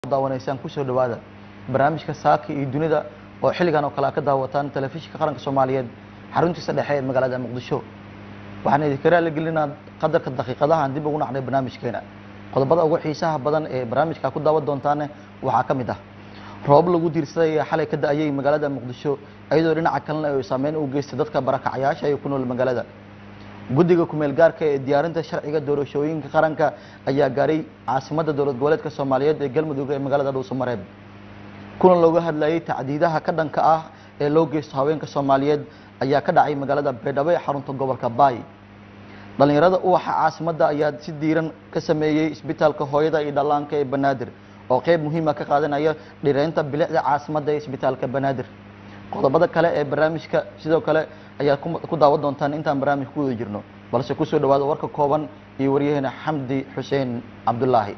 daawanaysaan kusoo dhawaada barnaamijka saaka iyo dunida oo xilligan oo kale a ka daawataan telefishinka qaranka soomaaliyeed xaruntiisa dhexe ee magaalada muqdisho waxaan idinka raaligelinaa qadarka daqiiqadahan dib ugu nacnay barnaamijkeena qodobada ugu xiisaha badan ee barnaamijka ku daawan doontaane waxaa ka mid ah roob lagu diirsaday ee xalay ka da-ayay magaalada muqdisho iyadoo dhinaca kalena ay saameyn u geystay dadka barakacayaasha ee ku nool magaalada guddiga kumeel gaarka ee diyaarinta sharciga doorashooyinka qaranka ayaa gaaray caasimadda dowlad goboleedka soomaaliyeed ee galmudug ee magaalada dhuusamareeb kulan looga hadlayay tacdiidaha ka dhanka ah ee loo geysto haweenka soomaaliyeed ayaa ka dhacay magaalada baydhabo ee xarunta gobolka baay dhalinyarada uwaxa caasimadda ayaa si diiran ka sameeyey isbitaalka hooyada iyo dhallaanka ee banaadir oo qeyb muhiima ka qaadanaya dhireynta bilicda caasimadda ee isbitaalka banaadir qodobada kale ee barnaamijka sidoo kale ayaad ku daawan doontaan intaan barnaamijka ku wada jirno balse kusoo dhawaada warka kooban iyo waryaheena xamdi xuseen cabdulaahi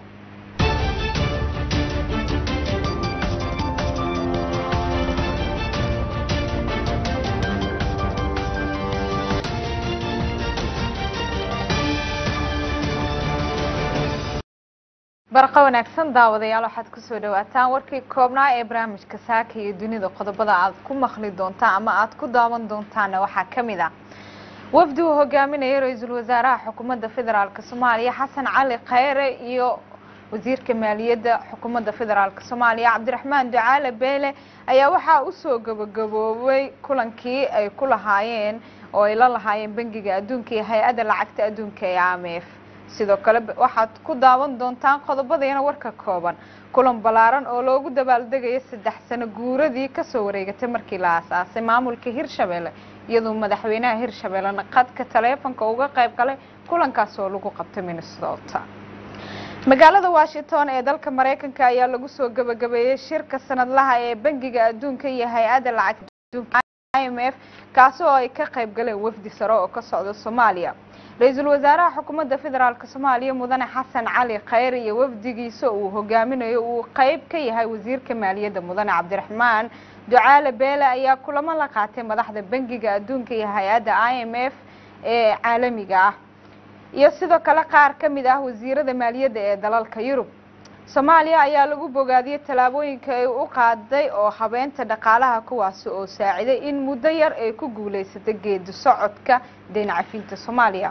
barqa wanaagsan daawadayaal waxaad kusoo dhawaataan warkii koobnaa ee barnaamijka saaka iyo dunida qodobada aad ku maqli doontaan ama aad ku daawan doontaana waxaa ka mid ah wafdi uu hogaaminayay ra-iisul wasaaraha xukuumadda federaalk soomaaliya xasan cali khayre iyo wasiirka maaliyadda xukuumadda federaalk soomaaliya cabdiraxmaan ducaale beele ayaa waxaa usoo gabagaboobay kulankii ay ku lahaayeen oo ay la lahaayeen bangiga adduunka iyo hay-adda lacagta adduunka ee i m f sidoo kale waxaad ku daawan doontaan qodobadeena warka kooban kulan ballaaran oo loogu dabaaldegayo saddex sano guuradii kasoo wareegatay markii la aasaasay maamulka hirshabelle iyadoo madaxweynaha hirshabellena qadka taleefonka uga qayb galay kulankaas oo lagu qabtay minnesota magaalada washington ee dalka mareykanka ayaa lagu soo gabagabeeyey shirka sanadlaha ee bangiga adduunka iyo hay-adda lacagta adduunka i m f kaasi oo ay ka qayb galeen wafdi sare oo ka socda soomaaliya ra-iisul wasaaraha xukuumadda federaalk soomaaliya mudane xasan cali khayr iyo wafdigiisa uu hogaaminayo uu qeyb ka yahay wasiirka maaliyadda mudane cabdiraxmaan ducaale beele ayaa kulamo la qaatay madaxda bangiga adduunka iyo hay-adda i m f ee caalamiga ah iyo sidoo kale qaar ka mid ah wasiirada maaliyadda ee dalalka yurub soomaaliya ayaa lagu bogaadiyey tallaabooyinka ay u qaaday oo habeenta dhaqaalaha kuwaasi oo saaciday in muddo yar ay ku guuleysatay geedi socodka deyn cafinta soomaaliya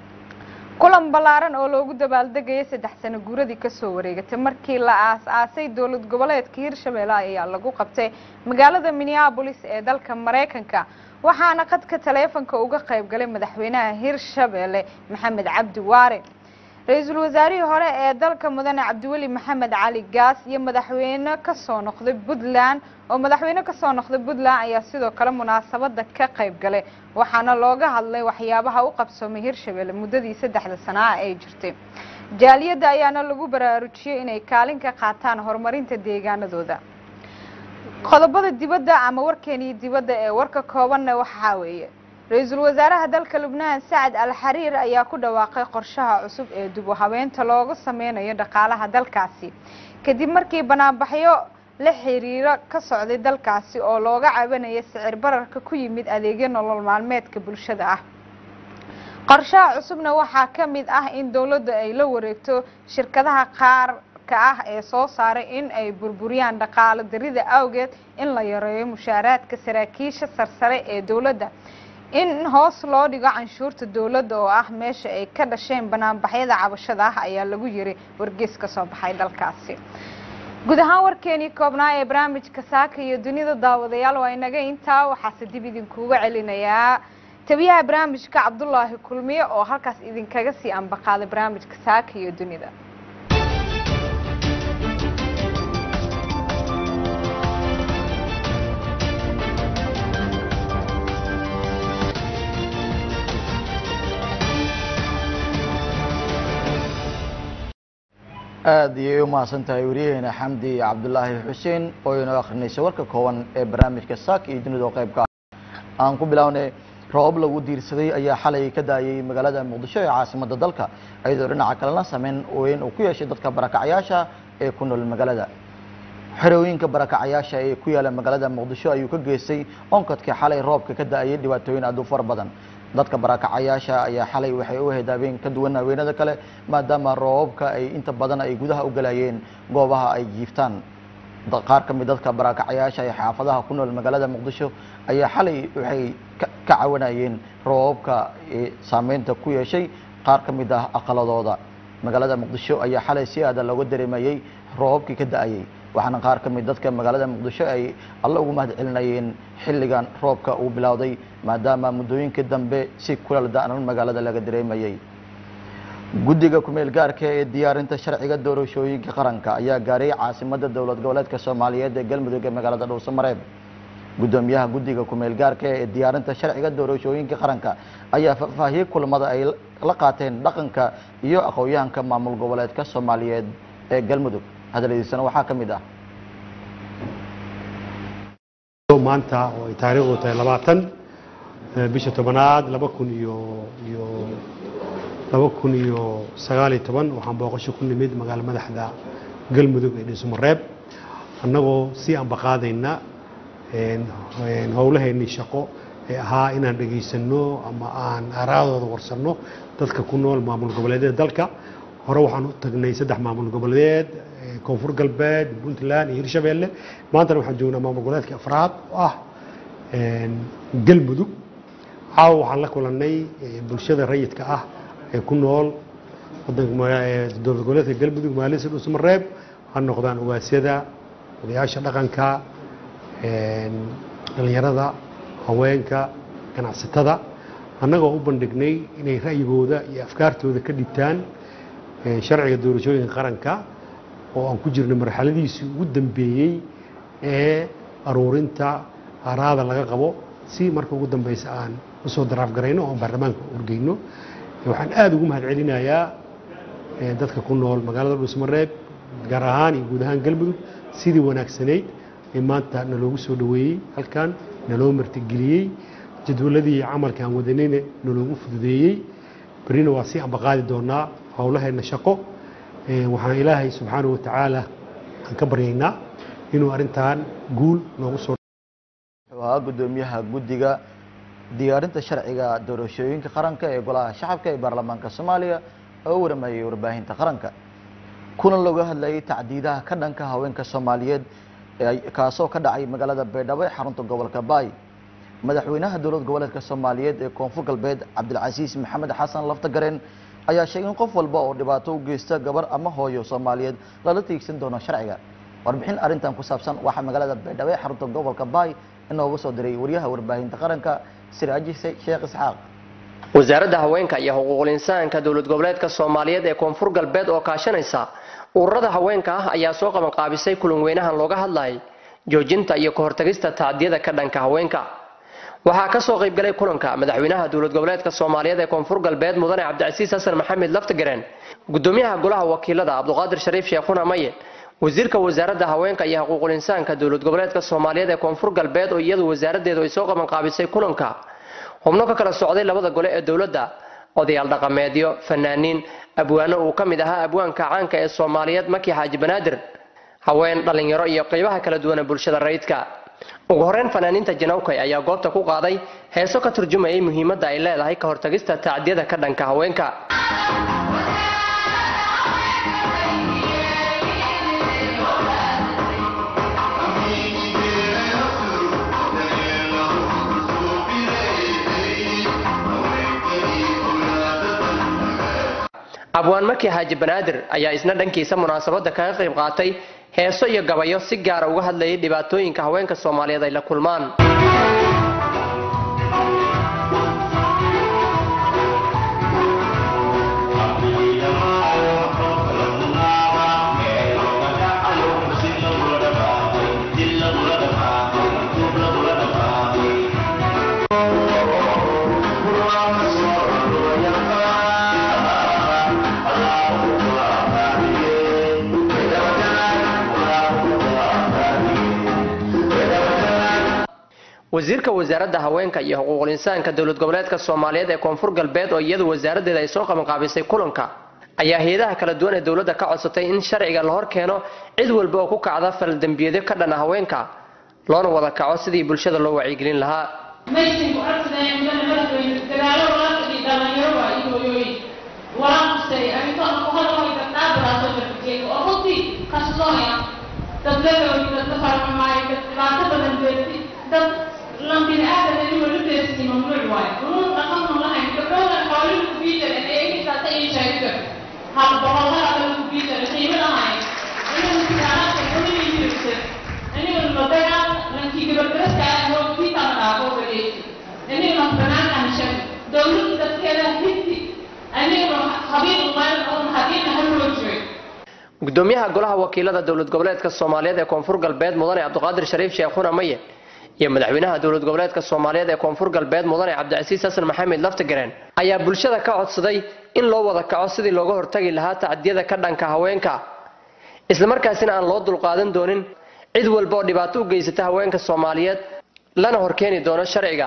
kulan ballaaran oo loogu dabaaldegayay saddex sano guuradii kasoo wareegatay markii la aas-aasay dowlad goboleedka hirshabelle ayaa lagu qabtay magaalada minneabolis ee dalka mareykanka waxaana qadka taleefonka uga qayb galay madaxweynaha hirshabelle maxamed cabdi waare ra-iisul wasaarihii hore ee dalka mudane cabdiweli maxamed cali gaas iyo madaxweyne kasoo noqday puntland oo madaxweyne kasoo noqday puntland ayaa sidoo kale munaasabada ka qayb galay waxaana looga hadlay waxyaabaha u qabsoomay hirshabelle muddadii saddexda sanaa ay jirtay jaaliyadda ayaana lagu baraarujiyey inay kaalin ka qaataan horumarinta deegaanadooda qodobada dibadda ama warkeenii dibadda ee warka koobanna waxaa weeye ra-iisul wasaaraha dalka lubnaan sacad al xariir ayaa ku dhawaaqay qorshaha cusub ee dib u habeenta looga sameynayo dhaqaalaha dalkaasi kadib markii banaanbaxyo la xiriiro ka socday dalkaasi oo looga cabanaya sicir bararka ku yimid adeegyo nolol maalmeedka bulshada ah qorshaha cusubna waxaa ka mid ah in dowladda ay la wareegto shirkadaha qaar ka ah ee soo saaray in ay burburiyaan dhaqaalo darida awgeed in la yareeyo mushaaraadka saraakiisha sarsare ee dowladda in hoos loo dhigo canshuurta dowladda oo ah meesha ay ka dhasheen banaanbaxyada cabashada ah ayaa lagu yiri wargeys ka soo baxay dalkaasi guud ahaan warkeenii koobnaa ee barnaamijka saaka iyo dunida daawadayaal waa inaga intaa waxaase dib idinkuuga celinayaa tabiyaha barnaamijka cabdulaahi kulmiye oo halkaas idinkaga sii ambaqaaday barnaamijka saaka iyo dunida aada iyay u mahadsan tahay waryaheena xamdi cabdulaahi xuseen oo inoo akhrinaysa warka kooban ee barnaamijka saaka iyo dunida oo qaybka ah aan ku bilownay roobab lagu diirsaday ayaa xalay ka daayay magaalada muqdisho ee caasimadda dalka iyadoo dhinaca kalena sameyn weyn uu ku yeeshay dadka barakacyaasha ee ku nool magaalada xerooyinka barakacyaasha ee ku yaala magaalada muqdisho ayuu ka geystay onkadkii xalay roobka ka da-ayay dhibaatooyin aad u fara badan dadka barakacayaasha ayaa xalay waxay u ahayd habeen ka duwan haweenada kale maadaama roobabka ay inta badan ay gudaha u galayeen goobaha ay jiiftaan qaar ka mid dadka barakacayaasha ee xaafadaha ku nool magaalada muqdisho ayaa xalay waxay ka cawanayeen roobabka saameynta ku yeeshay qaar ka mid ah aqaladooda magaalada muqdisho ayaa xalay si aada looga dareemayey roobabkii ka da-ayey waxaana qaar ka mid dadka magaalada muqdisho ay alla ugu mahad celinayeen xilligan roobka uu bilowday maadaama muddooyinkii dambe si kulal da-nan magaalada laga dareemayey guddiga kumeel gaarka ee diyaarinta sharciga doorashooyinka qaranka ayaa gaaray caasimada dowlad goboleedka soomaaliyeed ee galmudug ee magaalada dhuusamareeb guddoomiyaha guddiga kumeel gaarka ee diyaarinta sharciga doorashooyinka qaranka ayaa faahfaahiyey kulamada ay la qaateen dhaqanka iyo aqoon-yahanka maamul goboleedka soomaaliyeed ee galmudug hadaladiisana waxaa ka mid ah maanta oo ay taariikhdu tahay labaatan bisha tobanaad laba kun iyo iyo laba kun iyo sagaaliyo toban waxaan booqasho ku nimid magaalo madaxda galmudug ee dhuusamareeb annagoo si ambaqaadayna howlaheennii shaqo ee ahaa inaan dhegaysanno ama aan aaraadooda warsanno dadka ku nool maamul goboleedyada dalka hore waxaan u tagnay saddex maamul goboleed koonfur galbeed puntland iyo hirshabeelle maantana waxaan joognaa maamul goboleedka afraad oo ah galmudug caawa waxaan la kulannay bulshada rayidka ah ee ku nool dowlad goboleedka galmudug maalisa dhuusamareeb ha noqdaan ugaasyada odayaasha dhaqanka dhallinyarada haweenka ganacsatada annagoo u bandhignay inay ra'yigooda iyo afkaartooda ka dhibtaan sharciga doorashooyinka qaranka oo aan ku jirno marxaladiisii ugu dambeeyey ee aruurinta araada laga qabo si marka ugu dambeysa aan usoo daraafgarayno oo baarlamaanka urgeyno waxaan aada ugu mahad celinayaa dadka ku nool magaalada dhuusmareeb gaar ahaan iyo guud ahaan galmudug sidii wanaagsanayd ee maanta naloogu soo dhoweeyey halkan naloo martigeliyey jadwaladii camalka aan wadanayna naloogu fududeeyey berrina waa sii ambaqaadi doonaa howlaheenna shaqo waxaan ilaahay subxaanahu watacaala aan ka baryaynaa inuu arrintan guul noogu soo wuxuu ahaa guddoomiyaha guddiga diyaarinta sharciga doorashooyinka qaranka ee golaha shacabka ee baarlamaanka soomaaliya oo u waramayay warbaahinta qaranka kuna looga hadlayay tacdiidaha ka dhanka haweenka soomaaliyeed kaasoo ka dhacay magaalada baydhabo ee xarunta gobolka baay madaxweynaha dowlad goboleedka soomaaliyeed ee koonfur galbeed cabdilcasiis maxamed xasan laftagareen ayaa sheegay in qof walba oo dhibaato u geysta gabar ama hooyo soomaaliyeed lala tiigsan doono sharciga warbixin arrintan ku saabsan waxaa magaalada baydhabo ee xarunta gobolka baay inooga soo diray waryaha warbaahinta qaranka siraaji sheekh isxaaq wasaaradda haweenka iyo xuquuqul insaanka dowlad goboleedka soomaaliyeed ee koonfur galbeed oo kaashanaysa ururada haweenka ah ayaa soo qabanqaabisay kulan weynahan looga hadlayay joojinta iyo kahortagista tacdiyada ka dhanka haweenka waxaa kasoo qaybgalay kulanka madaxweynaha dowlad goboleedka soomaaliyeed ee koonfur galbeed mudane cabdicasiis xasan maxamed laftagareen gudoomiyaha golaha wakiilada cabduqaadir shariif sheekhuna maye wasiirka wasaaradda haweenka iyo xuquuqul insaanka dowlad goboleedka soomaaliyeed ee koonfur galbeed oo iyadu wasaaradeedu ay soo qabanqaabisay kulanka xubno ka kala socday labada gole ee dowladda odayaal dhaqameedyo fanaaniin abwaano uu ka mid ahaa abwaanka caanka ee soomaaliyeed maki xaaji banaadir haween dhallinyaro iyo qaybaha kala duwan ee bulshada rayidka ugu horeyn fanaaniinta janawkay ayaa goobta ku qaaday heeso ka turjumayay muhiimadda ay leedahay ka hortagista tacdiyada ka dhanka haweenka abwaan maki xaaji banaadir ayaa isna dhankiisa munaasabadda kaga qayb qaatay heeso iyo gabayo si gaara uga hadlayay dhibaatooyinka haweenka soomaaliyeed ay la kulmaan wasiirka wasaaradda haweenka iyo xuquuqul insaanka dowlad goboleedka soomaaliyeed ee koonfur galbeed oo iyadu wasaaradeeda ay soo qabanqaabisay kulanka ayaa hay-adaha kala duwan ee dowladda ka codsatay in sharciga la hor keeno cid walba oo ku kacda faldembiyeedyo ka dhana haweenka loona wada kaco sidii bulshada loo wacyigelin lahaa maysan ku codsadeen mudane madaxweyne dagaalo walaalka iyo dhalinyaro waa iyo hooyooyin walaaqustay arrintoona ku hadalay gabdhaa baraasoo jarfajeega oo runtii kassoonaya dad legawi dad ka farxumaayo dad dhibaato badan beerti dad lan bini aadan anigoo la deersiin mamnuuc waayo unuun dhaqanun lahayn gabdhowdan xoolihii ku biijaran ee intaasa ii sheegta hal boqollaha kale ku biijaran qiimo lahayn inagu tijaarada xulihii jirta anigu madagaan lankii gabadharaska ah oo kiitaa dhaafo gadeeyay anigu banaankan shan dowladda dadkeeda hinti anigu habiib meel oo hadiina haloo jiray gudoomiyaha golaha wakiilada dowlad goboleedka soomaaliyeed ee koonfur galbeed mudane cabdiqaadir shariif sheekhuna maye iyo madaxweynaha dowlad goboleedka soomaaliyeed ee koonfur galbeed mudane cabdicasiis xasan maxamed laftigareen ayaa bulshada ka codsaday in loo wada kaco sidii looga hortagi lahaa tacdiyada ka dhanka haweenka islamarkaasina aan loo dulqaadan doonin cid walba oo dhibaato u geysata haweenka soomaaliyeed lana horkeeni doono sharciga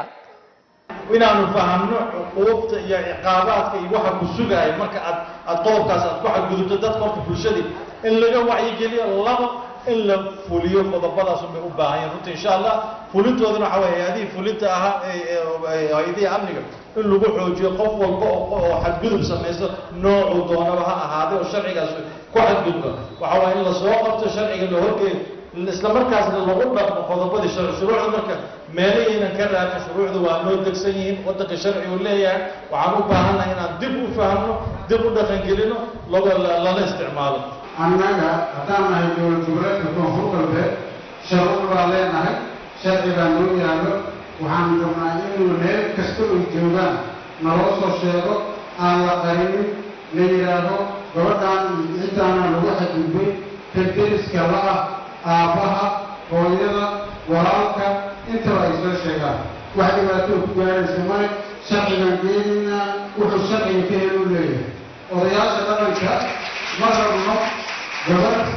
inaanu fahamno cuquubta iyo ciqaabaadka iyo waxa ku sugaaya marka aad aad qodobkaas aad ku xadgudubto dadka horta bulshadii in laga wacyigeliyo laba in la fuliyo qodobadaas bay u baahan yihin runta insha allah fulintoodana waxa weye hay-adihii fulinta ahaa hay-adihii amniga in lagu xoojiyo qof walba oo xadgudub samaysto noocuu doonaba ha ahaaday oo sharcigaas ku xadgudba waxa waye in lasoo qabto sharciga la horgeeyo isla markaasna lagu dhaqmo qodobadii sharci shuruucda marka meelahaynan ka raafin shuruucda waa noo degsan yihiin waddanka sharci uu leeyahay waxaan u baahannahay inaan dib u fahamno dib u dhaqangelino lala isticmaalo annaga haddaan nahay dowlad goboleedka koonfur galbeed sharci baa leenahay sharci baa noo yaallo waxaan rabnaa inuu meel kasta ay joogaan naloo soo sheego aan la qarinin la yidhaahdo gabadhaan ciddaana lagu xadgudbay ka deriska la-ah aabbaha hooyada walaalka intaba ay soo sheegaan wax dhibaatoo ku gaaraysa male sharcigan geenaynaa wuxuu sharciga ka helu leeyahay odayaasha dhaqanka ma rabno gabadh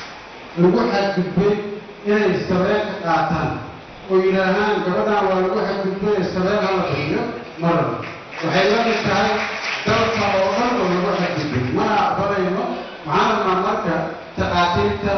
lagu xadgudbay inay sabeelka qaataan oo yidhaahaan gabadhaan waa lagu xadgudbay ee sabeel hala bixiyo ma rabno waxay la mid tahay dalka oo dhan oo lagu xadgudbay mana aqbalayno maxaan rabnaa marka taqaatiirta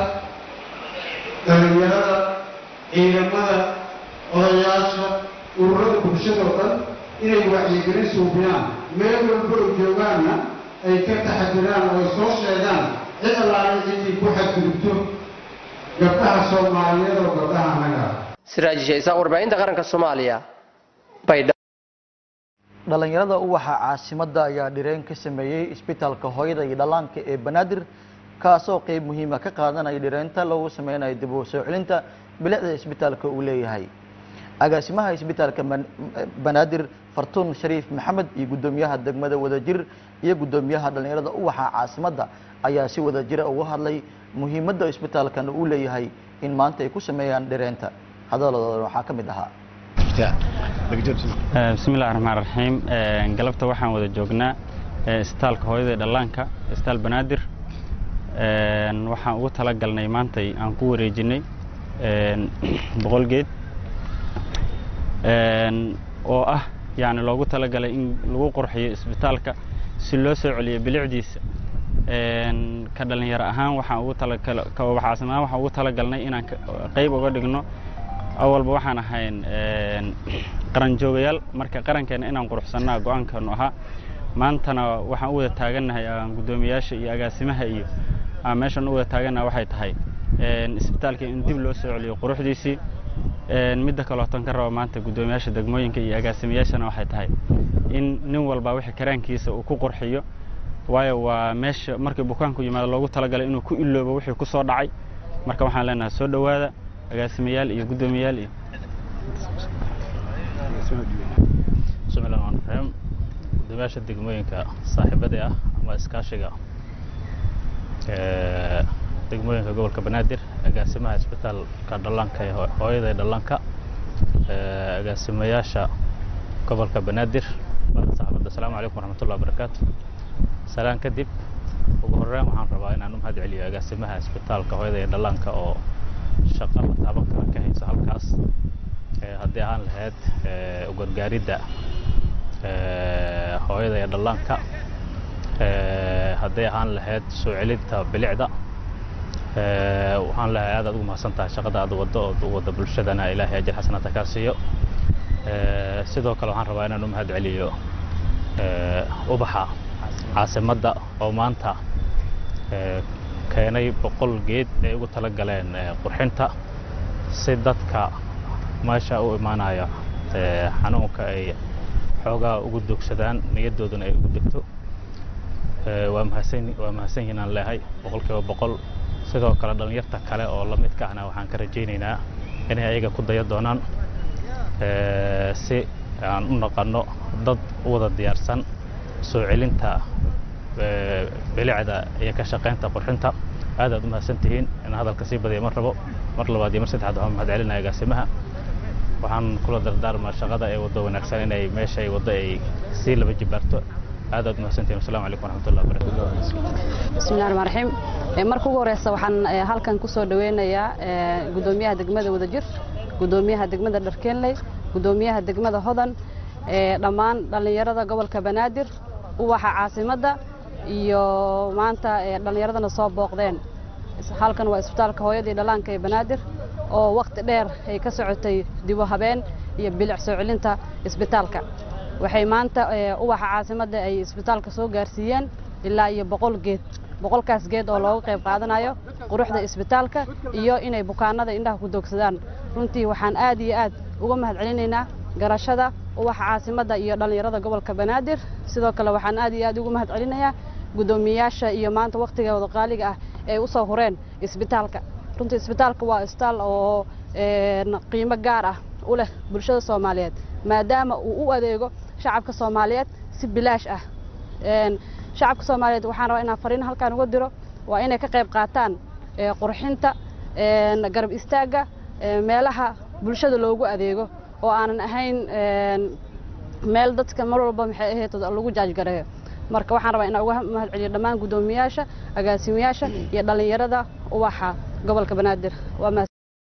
dhalinyarada ciidamada odayaasha ururada bulshada oo dhan inay wacyigelin suubiyaan meel walba oo joogaanna ay ka taxadiraan oo ay soo sheegaan cid allaale ciddii ku xadgudubto gabdhaha soomaaliyeed oo gabdhaha annaga ah siraaji shaysaa warbaahinta qaranka soomaaliya baydha dhalinyarada uwaxa caasimadda ayaa dhireen ka sameeyey isbitaalka hooyada iyo dhallaanka ee banaadir kaasoo qeyb muhiima ka qaadanaya dhireenta lagu sameynayo dib u soo celinta bilicda isbitaalka uu leeyahay agaasimaha isbitaalka banaadir fartuun shariif maxamed iyo guddoomiyaha degmada wadajir iyo guddoomiyaha dhalinyarada uwaxa caasimadda ayaa si wadajira uga hadlay muhiimadda isbitaalkan uu leeyahay in maanta ay ku sameeyaan dhireenta hadaladooda waxaa ka mid ahaa bismillahi raxmaan raxiim galabta waxaan wada joognaa isbitaalka hooyada ee dhallaanka isbitaal banaadir waxaan ugu talagalnay maantay aan ku wareejinay boqol geed oo ah yani loogu talagalay in lagu qurxiyo isbitaalka si loo soo celiyo bilicdiisa ka dhalinyaro ahaan waxaan ugu talagal ka ubaxaasan ahaan waxaan ugu talagalnay inaan qayb uga dhigno awalba waxaan ahayn qaran joogayaal marka qarankeena inaan quruxsannaa go-aankeenu ahaa maantana waxaan u wada taagannahay guddoomiyaasha iyo agaasimaha iyo meeshan u wada taagannaha waxay tahay isbitaalka in dib loo soo celiyo quruxdiisii midda kalootan ka raba maanta guddoomiyaasha degmooyinka iyo agaasimayaashana waxay tahay in nin walba wixii karaankiisa uu ku qurxiyo waayo waa meesha markii bukaanku yimaado loogu talagalay inuu ku iloobo wixii ku soo dhacay marka waxaan leenahay soo dhowaada agaasimayaal iyo guddoomiyaal iyo bismillahi rahmaan raxiim guddoomiyaasha degmooyinka saaxiibadii ah ama iskaashiga degmooyinka gobolka banaadir agaasimaha isbitaalka dhallaanka ee hooyada ee dhallaanka agaasimayaasha gobolka banaadir badan saxaabadda asalaamu calaykum waraxmatullahi wabarakaatu salaan kadib ugu horreyn waxaan rabaa inaan u mahad celiyo agaasimaha isbitaalka hooyada ee dhallaanka oo shaqo la taaban kara ka hayso halkaas haddii ahaan lahayd ugargaaridda hooyada ee dhallaanka hadday ahaan lahayd soo celinta bilicda waxaan leeyahay aad aad ugu mahadsan tahay shaqada aad waddo ood u wadda bulshadana ilaahay ajir xasanata kaa siiyo Eh, sidoo kale waxaan rabaa inaan u mahad celiyo eh, ubaxa caasimadda oo maanta eh, keenay boqol geed ay ugu tala galeen eh, qurxinta si dadka meesha u imaanaya eh, xanuunka ay xoogaa ugu dogsadaan niyadooduna ay ugu degto Eh, waa mahadsan waa mahadsan yihiin aan leehay boqolkiiba boqol sidoo kale dhallinyarta kale oo la midka ahna waxaan ka rajaynaynaa inay ayaga ku daya doonaan eh, si aan u naqanno dad u wada diyaarsan soo celinta eh, bilicda iyo ka shaqaynta qurxinta aad aad u mahadsan tihiin in hadalka sii badiya mar rabo mar labaad iyo mar saddexaad waxaan mahad celinaya agaasimaha waxaan kula dardaarmaa shaqada ee waddo wanaagsan inay meesha ay waddo ay sii laba jibaarto aad aad u mahadsantihiin wasalaamu calaykum waraxmatullahi wabarakatu bismillahi raxmaan raxiim Eh, marka ugu horeysa waxaan eh, halkan ku soo dhaweynayaa eh, gudoomiyaha degmada wadajir gudoomiyaha degmada dharkeenley gudoomiyaha degmada hodan eh, dhammaan dhallinyarada gobolka banaadir uwaxa caasimadda iyo maanta eh, dhallinyaradana soo booqdeen Is- halkan waa isbitaalka hooyadii dhallaanka ee banaadir oo waqti dheer ay ka socotay dibu habeen iyo bilic soo celinta isbitaalka waxay maanta eh, uwaxa caasimadda ay isbitaalka soo gaarsiiyeen ilaa iyo boqol geed boqolkaas geed oo looga qayb qaadanayo quruxda isbitaalka iyo inay bukaanada indhaha ku doogsadaan runtii waxaan aad iyo aad uga mahad celinaynaa garashada uwaxa caasimadda iyo dhallinyarada gobolka banaadir sidoo kale waxaan aad iyo aad ugu mahad celinayaa guddoomiyayaasha iyo maanta waqtigooda qaaliga ah ee u soo hureen isbitaalka runtii isbitaalka waa isbitaal oo een, qiimo gaar ah u leh bulshada soomaaliyeed maadaama uu u adeego shacabka soomaaliyeed si bilaash ah Een, shacabka soomaaliyeed waxaan rabaa inaan fariin halkaan uga diro waa inay ka qayb qaataan ee, qurxinta een, garab istaagga ee, meelaha bulshada loogu adeego oo aanan ahayn een, meel dadka mar walba maxay ahayd lagu jaajgareeyo marka waxaan rabaa inaan uga mahad celiyo dhammaan guddoomiyayaasha agaasimayaasha iyo dhallinyarada uwaxa gobolka banaadir waa mahad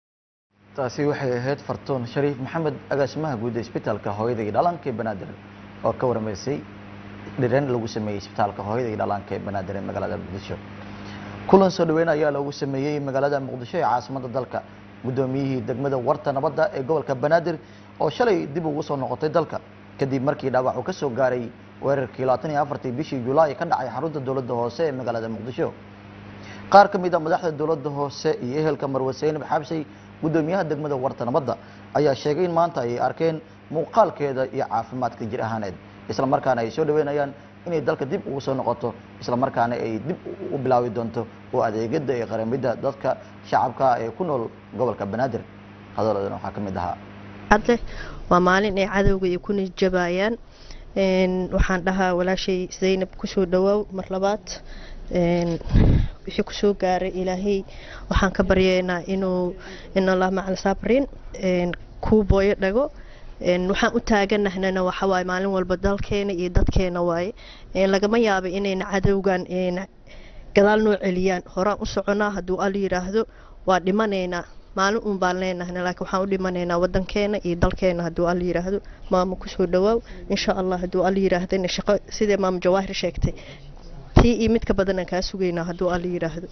taasi waxay ahayd fartuun shariif maxamed agaasimaha guud ee isbitaalka hooyada iyo dhallaanka ee banaadir oo ka waramaysay dhiran lagu sameeyey isbitaalka hooyada iyo dhallaanka ee banaadir ee magaalada muqdisho kulan soo dhaweyn ayaa loogu sameeyey magaalada muqdisho ee caasimadda dalka guddoomiyihii degmada warta nabadda ee gobolka banaadir oo shalay dib ugu soo noqotay dalka kadib markii dhaawac uu ka soo gaaray weerarkii labaatan iyo afartii bishii julaay ka dhacay xarunta dowladda hoose ee magaalada muqdisho qaar ka mid a madaxda dowladda hoose iyo ehelka marwe seynab xabsay guddoomiyaha degmada warta nabadda ayaa sheegay in maanta ay arkeen muuqaalkeeda iyo caafimaadka jir ahaaneed isla markaana ay soo dhaweynayaan inay dalka dib ugu soo noqoto isla markaana ay dib u bilaawi doonto oo adeegada iyo qaramidda dadka shacabka ee ku nool gobolka banaadir hadaladan waxaa ka mid ahaa hadle waa maalin ay cadowga ay ku nijabayaan Een, waxaan dhahaa walaashay zaynab kusoo dhawaaw mar labaad Een, wixii kusoo gaaray ilaahay waxaan ka baryaynaa inuu in allah macal saabrin Een, kuu booyo dhago Een, waxaan u taaganahnana waxa waaye maalin walba dalkeena iyo dadkeena waaye Een, lagama yaabo inayna cadowgan een, gadaal noo celiyaan horaan u soconaa hadduu al yiraahdo waa dhimanaynaa maalin uun baan leenahna laakiin waxaan u dhimanaynaa wadankeena iyo dalkeena hadduu al yiraahdo maama kusoo dhawaaw insha allah hadduu al yiraahdana shaqo sidee maama jawaahir sheegtay tii iyo mid ka badanaan kaa sugaynaa hadduu al yiraahdo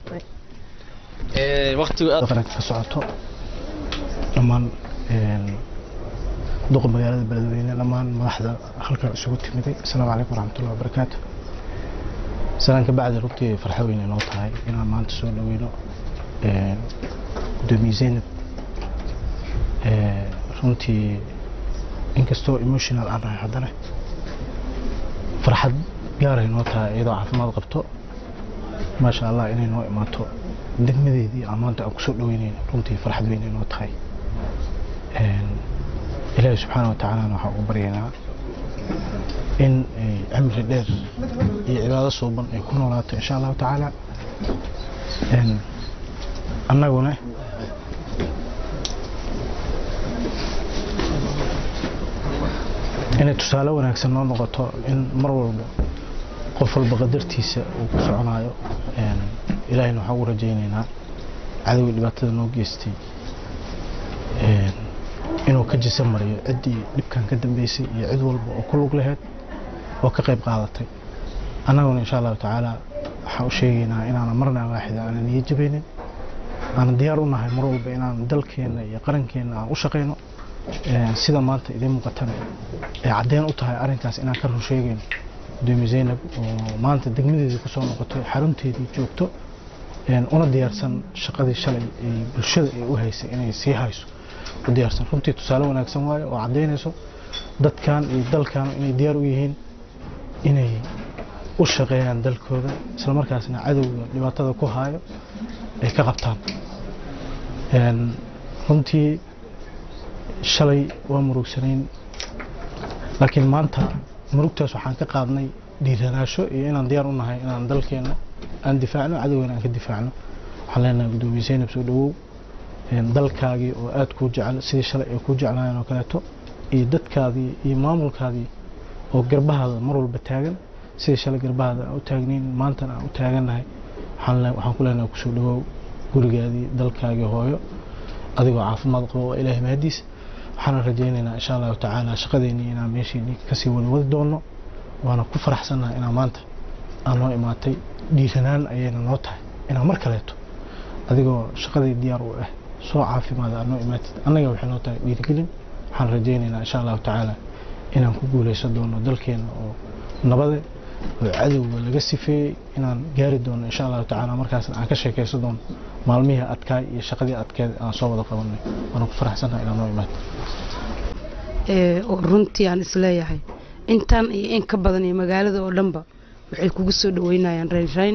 qaranka ka socoto dhammaan een, duqa magaalada beledweyne dhammaan madaxda halkan isugu timiday asalaamu calaykum waraxmatullahi wabarakaatu salaan ka bacdi runtii farxo weyn inoo tahay inaan maanta soo dhaweyno een, gudoomiye zaynab Ee, runtii inkastoo emotional aan nahay haddana farxad gaaray noo tahay iyadoo caafimaad qabto maasha allah inay noo imaato degmadeedii aan maanta aan kusoo dhaweynayno runtii farxad weyn ay noo tahay Een, ilaahi subxaana wa tacaalana waxaan ugu baryaynaa in ay cimri dheer iyo cibaado suuban ay ku noolaato insha allahu tacaala Een, annaguna inay tusaale wanaagsan noo noqoto in mar walba qof walba qadartiisa uu ku soconayo Een, ilaahayna waxaan ugu rajaynaynaa cadowgii dhibaatada noo geystay Een, inuu ka jisa mariyo ciddii dhibkan ka dambeysay iyo cid walba oo ku lug laheyd oo ka qayb qaadatay annaguna insha allahu tacaala waxaan u sheegaynaa inaanan marna waaxida aanan niyo jabaynin aanan diyaar u nahay mar walba inaan dalkeenna iyo qarankeenna aan u shaqayno Een, sida maanta idiin muuqatana ay caddeyn u tahay arrinkaas inaan ka run sheegayno gudoomiye zaynab oo maanta degmadeedii kusoo noqotay xarunteedii joogto een, una diyaarsan shaqadii shalay ay bulshada ay u haysay inay sii hayso u diyaarsan runtii tusaale wanaagsan waaye oo caddeynayso dadkan iyo dalkan inay diyaar u yihiin inay u shaqeeyaan dalkooda isla markaasna cadowga dhibaatada ku haayo ay ka qabtaan Een, runtii shalay waa murugsanayn laakiin maanta murugtaas waxaan ka qaadnay dhiiranaasho iyo inaan diyaar u nahay inaan dalkeena aan difaacno cadowgeena aan ka difaacno waxaan leenahay gudoomiye zaynab soo dhawow Een, dalkaagii oo aad kuu jecel sidii shalay ay kuu jeclaayeen oo kaleeto iyo dadkaadii iyo maamulkaadii oo garbahaada mar walba taagan sidii shalay garbahaada aan u taagnayn maantana aan u taagannahay waxaan le- waxaan ku leenahay kusoo dhawow gurigaadii dalkaagii hooyo adigoo caafimaad qabo waa ilaahay mahadiis waxaana rajaynaynaa insha allahu tacaala shaqadeennii inaan meesheennii kasii wada wadi doono waana ku faraxsannahay inaa maanta aan noo imaatay dhiiranaan ayayna noo tahay inaan mar kaleeto adigoo shaqadii diyaar u ah soo caafimaada aad noo imaatid annaga waxay noo tahay dhiirigelin waxaan rajaynaynaa insha allahu tacaala inaan ku guuleysan doono dalkeena oo nabade oo cadowga laga sifeeyey inaan gaari doono insha allahu tacaala markaasna aan ka sheekaysan doono maalmihii adkaay iyo shaqadii adkeed aan soo wada qabanay waana ku faraxsannahay inaan noo imaatid ee, oo runtii aan isleeyahay intan iyo in ka badan iyo magaalada oo dhanba waxay kugu soo dhaweynayaan raynrayn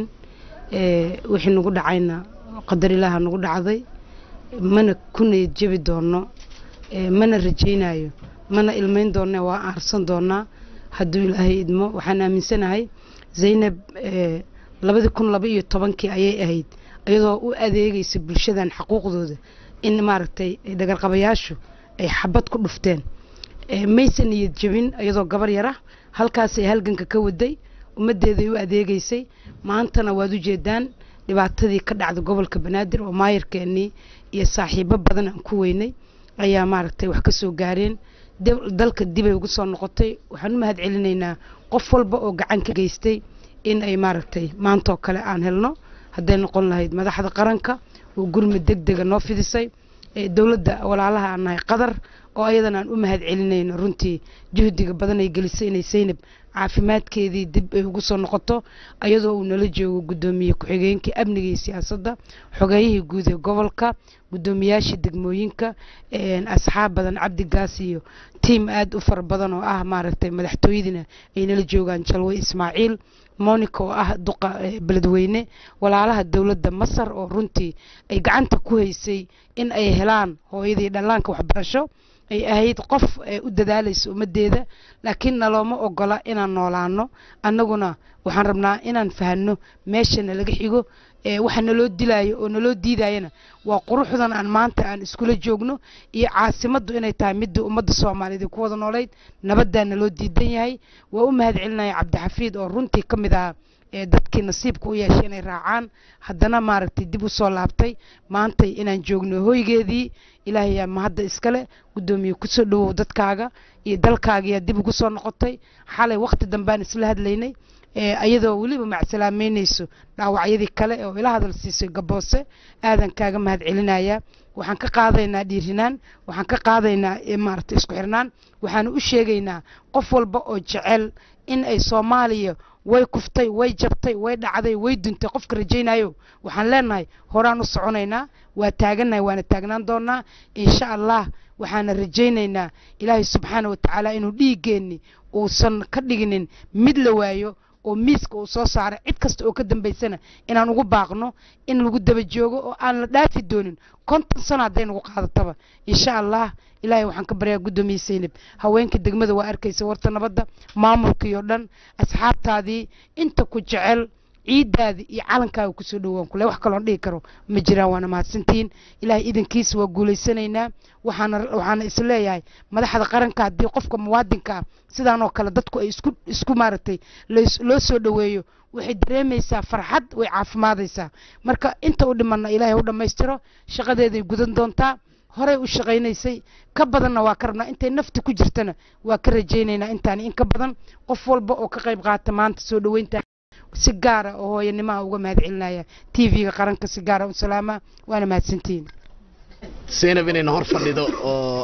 ee, wixii nagu dhacayna qadar ilaaha nagu dhacday mana ku niyad jebi doono ee, mana rajaynayo mana ilmayn doonne waa aarsan doonaa hadduu ilaahay idmo waxaan aaminsanahay zaynab ee, labadii kun laba iyo tobankii ayay ahayd iyadoo u adeegaysa bulshadan xaquuqdooda in maaragtay dhagarqabayaashu ay xabad ku dhufteen ee, maysan niyad jebin iyadoo gabar yara halkaasay halganka ka waday ummaddeeday u adeegaysay maantana waad u jeedaan dhibaatadii ka dhacda gobolka banaadir oo maayarkeennii iyo saaxiibo badan aan ku weynay ayaa maaragtay wax ka soo gaareen dib- dalka dibay ugu soo noqotay waxaan u mahad celinaynaa qof walba oo gacan ka geystay in ay maaragtay maantoo kale aan helno hadday noqon lahayd madaxda qaranka oo gurmud deg dega noo fidisay ee dowladda walaalaha aan nahay qadar oo ayadana aan u mahad celinayno runtii juhdiga badan ay gelisay inay saynab caafimaadkeedii dib ay ugu soo noqoto ayadoo uu nala joogo gudoomiye ku-xigeenkii amniga iyo siyaasadda xogeeyihii guud ee gobolka gudoomiyaashii degmooyinka een, asxaab badan cabdigaas iyo tiim aada u fara badan oo ah maaragtay madaxtooyadiina ay nala joogaan jalwe ismaaciil monica oo ah duqa eh, beledweyne walaalaha dowladda masar oo runtii ay gacanta ku haysay in ay helaan hooyadii dhallaanka waxbarasho ay ahayd qof ee u dadaalaysa ummaddeeda laakiin nalooma ogola inaan noolaano annaguna waxaan rabnaa inaan fahanno meesha nalaga xigo ee waxa naloo dilaayo oo naloo diidayana waa quruxdan aan maanta aan iskula joogno iyo caasimaddu inay tahay midda ummadda soomaaliyeed ay ku wada noolayd nabaddaa naloo diidan yahay waa u mahad celinaya cabdixafiid oo runtii ka mid ahaa ee dadkii nasiibka u yeeshay inay raacaan haddana maaragtay dib u soo laabtay maantay inaan joogno hoygeedii ilaahay yaa mahadda iskale guddoomiye kusoo dhawow dadkaaga iyo dalkaagiyaa dib ugu soo noqotay xalay waqti dambaan isla hadlaynay ee ayadoo weliba macsalaameynayso dhaawacyadii kale oo ila hadal siisay gaboose aadan kaaga mahad celinaya waxaan ka qaadaynaa dhiirinaan waxaan ka qaadaynaa eh, maaragtay isku xirnaan waxaan u sheegaynaa qof walba oo jecel in ay soomaaliya way kuftay way jabtay way dhacday way duntay qofka rajaynayo waxaan leenahay horaan u soconaynaa waa taagannahay waana taagnaan doonaa insha allah waxaana rajaynaynaa ilaahay subxaana wa tacaala inuu dhiiggeenni uusan ka dhiginin mid la waayo oo miiska uu soo saaray cid kasta oo ka dambaysana inaan ugu baaqno in lagu daba joogo oo aan la dhaafi doonin konton sano hadday nagu qaadataba insha allah ilaahay waxaan ka baryaa guddoomiye saynab haweenka degmada waa arkaysa warta nabadda maamulkii oo dhan asxaabtaadii inta ku jecel ciidaadii iyo calankaaga kusoo dhowaan kule wax kaloon dhihi karo ma jiraan waana mahadsantihiin ilaahay idankiisa waa guulaysanaynaa waxaana waxaana isleeyahay madaxda qaranka haddii qofka muwaadinka ah sidaan oo kale dadku ay isku isku maaragtay lays- loo soo dhoweeyo waxay dareemaysaa farxad way caafimaadaysaa marka inta u dhimanna ilaahay u dhammaystiro shaqadeeday gudan doontaa horey u shaqaynaysay ka badanna waa ka rabnaa intay nafti ku jirtana waa ka rajaynaynaa intaani in ka badan qof walba oo ka qayb qaata maanta soo dhoweynta si gaara oo hooyanimaha uga mahad celinaya t v-ga qaranka si gaara u salaama waana mahadsantihiin zaynab inayna hor fadhido oo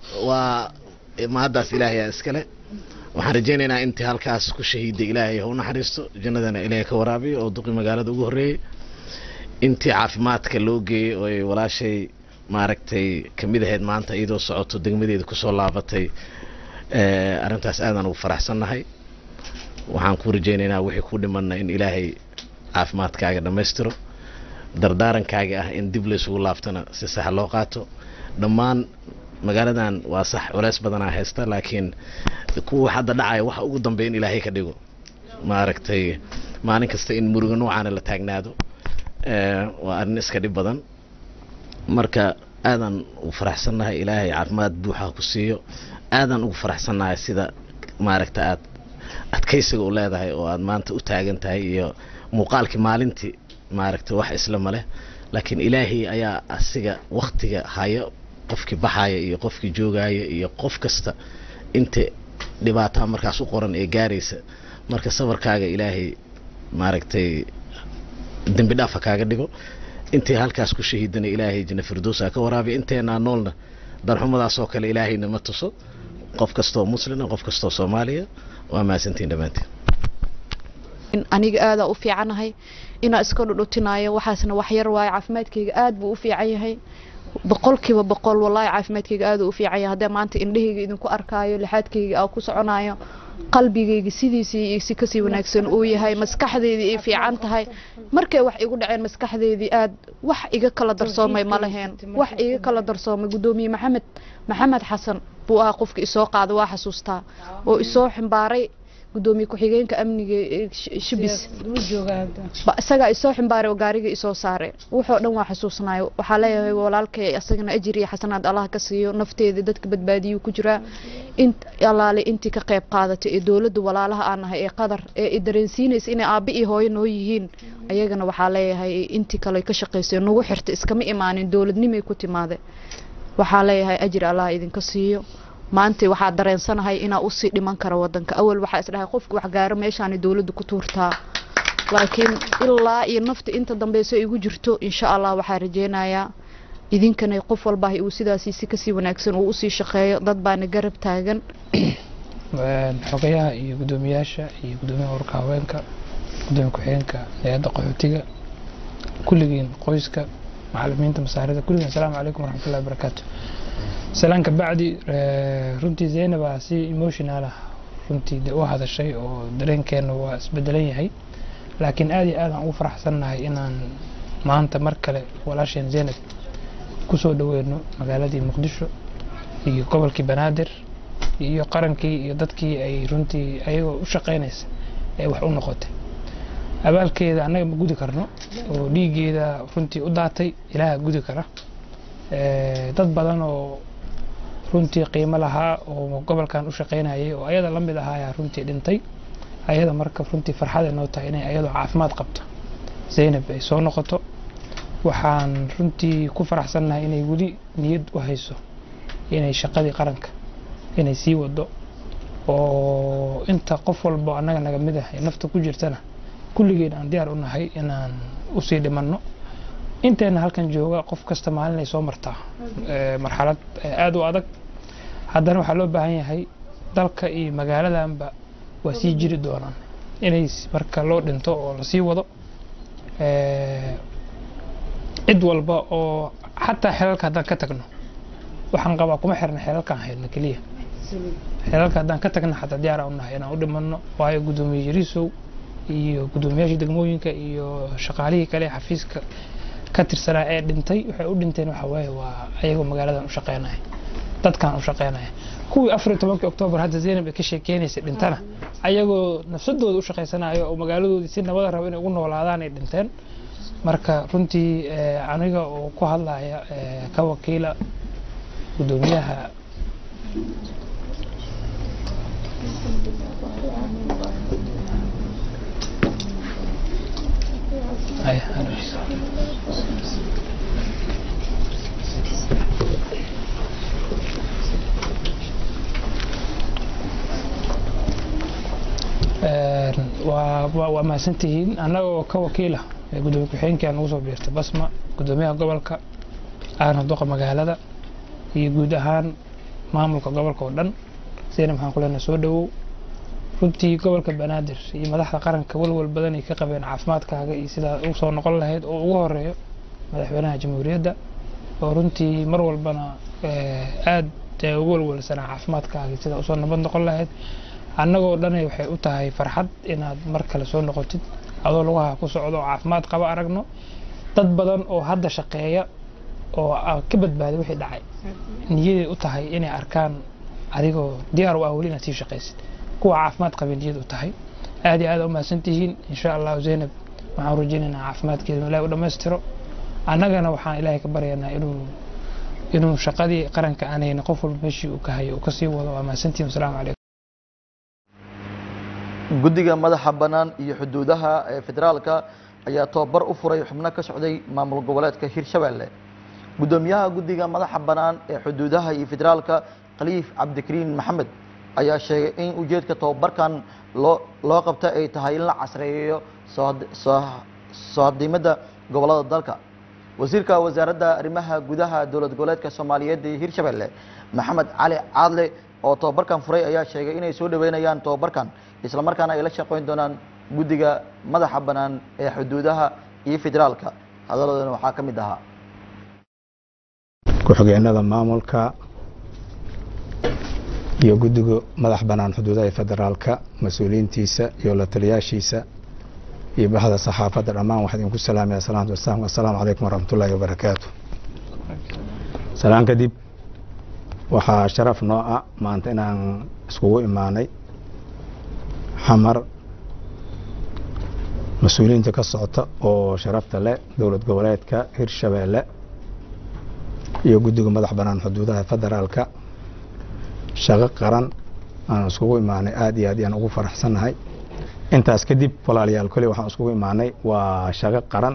waa mahaddaas ilaahay aa iskale waxaan rajaynaynaa intii halkaas ku shahiiday ilaahay ha u naxariisto jannadana ilaahay ka waraabiyo oo duqi magaalada ugu horreeyey intii caafimaadka loo geeyey oo ay walaashay maaragtay kamid ahayd maanta iyadoo socoto degmadeeda kusoo laabatay arrintaas aadaan ugu faraxsannahay waxaan ku rajaynaynaa wixii ku dhimanna in ilaahay caafimaadkaaga dhammaystiro dardaarankaaga ah in dib laysugu laaftana si sax loo qaato dhammaan magaaladan waa sax culeys badanaa haysta laakiin kuwa hadda dhacaya waxa ugu dambeya in ilaahay ka dhigo maaragtay maalin kasta in murugo noocaana la taagnaado waa arrin iska dhib badan marka aadaan ugu faraxsannahay ilaahay caafimaad buuxa ku siiyo aadaan ugu faraxsannahay sida maaragta aad adkaysiga u leedahay oo aad maanta u taagan tahay iyo muuqaalkii maalintii maaragta wax isla maleh laakiin ilaahay ayaa asiga waktiga hayo qofkii baxaya iyo qofkii joogaya iyo qof kasta inta dhibaataa markaas u qoran ee gaaraysa marka sabarkaaga ilaahay maaragtay dembi dhaafa kaaga dhigo intii halkaas ku shahiidana ilaahay janna firdowsa ka waraabiya inteenaa noolna darxumadaasoo kale ilaahayna ma tuso qof kastoo muslina qof kastoo soomaaliya waa mahadsantiin dhammaantiin aniga aadaa u fiicanahay inaa iska dhudhutinaayo waxaasna wax yar waayo caafimaadkayga aad buu u fiican yahay boqolkiiba boqol wallaahi caafimaadkayga aad u fiican yahay haddee maanta indhahayga idinku arkaayo lixaadkayga aa ku soconayo qalbigayga sidiisii iyo si kasii wanaagsan uu yahay maskaxdeydii ay fiican tahay markay wax igu dhaceen maskaxdeydii aad wax iga kala darsoomay ma laheen wax iga kala darsoomay guddoomiye maxamed maxamed xasan buu ahaa qofka isoo qaada waa xasuustaa oo isoo ximbaaray gudoomiye ku-xigeenka amniga shibis isagaa isoo ximbaaray oo gaariga isoo saare wuxoo dhan waa xasuusnaayo waxaa leeyahay walaalkay asagana ajir iyo xasanaad allah ka siiyo nafteeda dadka badbaadiyuu ku jiraa in allaale intii ka qayb qaadatay ee dowladda walaalaha aan nahay ee qadar ee i dareensiinaysa inay aabbi iyo hooyo noo yihiin ayagana waxaa leeyahay intii kale ka shaqaysay nagu xirta iskama imaanin dowladnimay ku timaade waxaa leeyahay ajir allah idinka siiyo maanta waxaa dareensanahay inaa usii dhiman kara wadanka awal waxaa isdhahay qofka wax gaaro meeshaani dowladda ku tuurtaa laakiin ilaa iyo nafta inta dambeyso igu jirto insha allah waxaa rajeynayaa idinkana qof walba uu sidaasi si kasii wanaagsan uu usii shaqeeyo dad baana garab taagan xogayaha iyo guddoomiyaasha iyo guddoomiyaha ururka haweenka gudoomiye ku-xigeenka hay-adda qaxootiga kulligiin qoyska macalimiinta masaarida kulligiin asalaamu calaykum waraxmatullahi wabarakaatu salaanka bacdi runtii zaynaba si emotional ah runtii de u hadashay oo dareenkeena waa isbedelan yahay laakiin aad iyo aad aan ugu faraxsannahay inaan maanta mar kale walaasheen zaynab kusoo dhaweyno magaaladii muqdisho iyo gobolkii banaadir iyo qarankii iyo dadkii ay runtii ayagoo u shaqaynaysa ee wax u noqotay abaalkeeda annaga ma gudi karno oo dhiiggeeda runtii u daatay ilaaha gudi kara dad badan oo runtii qiimo lahaa oo gobolkan u shaqaynayay oo ayada la mid ahaayaa runtii dhintay ayada marka runtii farxaday noo tahay inay ayadoo caafimaad qabto zaynab ay soo noqoto waxaan runtii ku faraxsannahay inay weli niyad u hayso inay shaqadii qaranka inay sii wado oo inta qof walbo annaga naga mid ah ee nafta ku jirtana kulligeen aan diyaar u nahay inaan usii dhimanno inteena halkan jooga qof kasta maalin ay soo martaa marxalad aada u adag haddana waxaa loo baahan yahay dalka iyo magaaladanba waa sii jiri doonaan inay marka loo dhinto oo lasii wado cid walba oo xataa xelalka haddaan ka tagno waxaan qabaa kuma xirna xelalkaan haydna keliya xelalka haddaan ka tagna xataa diyaar aan u nahay inaan u dhimanno waayo guddoomiye yariisow iyo guddoomiyaashii degmooyinka iyo shaqaalihii kale ee xafiiska ka tirsanaa ee dhintay waxay u dhinteen waxa waaye waa ayagoo magaaladan u shaqeynaya dadkan u shaqeynaya kuwii afar iyo tobankii oktoobar hadda zaynab ay ka sheekeynaysay dhintana ayagoo nafsadooda u shaqaysanayo oo magaaladoodii si nabada raba inay ugu noolaadaan ay dhinteen marka runtii aniga oo ku hadlaya ka wakiila guddoomiyaha waa mahadsantihiin annaga oo ka wakiila gudoomiye ku-xigeenkii aan ugu soo biirtay basma gudoomiyaha gobolka aana duqa magaalada iyo guud ahaan maamulka gobolka oo dhan sidana maxaan ku leenahay soo dhawow runtii gobolka banaadir iyo madaxda qaranka walwal badan ay ka qabeen caafimaadkaaga iyo sidaa u soo noqon lahayd oo ugu horeeyo madaxweynaha jamhuuriyadda oo runtii mar walbana aad ugu walwalsanaa caafimaadkaaga sida usoo nabad noqon lahayd annagoo dhani waxay u tahay farxad inaad mar kale soo noqotid adoo lugaha ku socdo oo caafimaad qaba aragno dad badan oo hadda shaqeeya oo ka badbaaday wixii dhacay niyaday u tahay inay arkaan adigoo diyaar u ah weli inaad sii shaqaysid kuwa caafimaad qabay niyad u tahay aad iyo aad u mahadsan tihiin insha allahu zaynab waxaan rajaynaynaa caafimaadkeeda ilahi u dhammaystiro annagana waxaan ilaahay ka baryaynaa inuu inuu shaqadii qaranka aan hayna qof walba meeshii uu ka hayo uu kasii wado waa mahadsantihin wasalaamu calaykum guddiga madaxa bannaan iyo xuduudaha ee federaalka ayaa tobabar u furay xubno ka socday maamul goboleedka hirshabelle guddoomiyaha guddiga madaxa bannaan ee xuduudaha iyo federaalka khaliif cabdikariin maxamed ayaa sheegay in ujeedka tobabarkan loo loo qabta ay tahay in la casreeyo soo hadimada gobolada dalka wasiirka wasaaradda arrimaha gudaha dowlad goboleedka soomaaliyeed ee hirshabelle maxamed cali caadle oo tobabarkan furay ayaa sheegay inay soo dhaweynayaan tobabarkan isla markaana ay la shaqeyn doonaan guddiga madaxa bannaan ee xuduudaha iyo federaalka hadalladoodana waxaa ka mid ahaa ku-xigeenada maamulka iyo guddiga madax bannaan xuduudaha ee federaalka mas-uuliyiintiisa iyo la taliyaashiisa iyo baxda saxaafadda dhammaan waxaan idinku salaamaya salaamtu wasalaam assalaamu calaykum waraxmatullaahi wabarakaatu salaan kadib waxaa sharaf noo ah maanta inaan iskugu imaanay xamar mas-uuliyiinta ka socota oo sharafta leh dowlad goboleedka hirshabeelle iyo guddiga madax bannaan xuduudaha federaalka shaqo qaran aan iskugu imaanay aada iyo aad ayaan ugu faraxsannahay intaas kadib walaalayaal kole waxaan iskugu imaanay waa shaqo qaran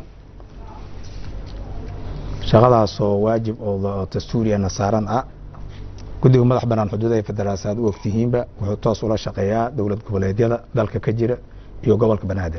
shaqadaasoo waajib oo dastuuriyana saaran ah guddiga madax bannaan xuduudaha federaalka aad u ogtihiinba wuxuu toos ula shaqeeyaa dowlad goboleedyada dalka ka jira iyo gobolka banaadir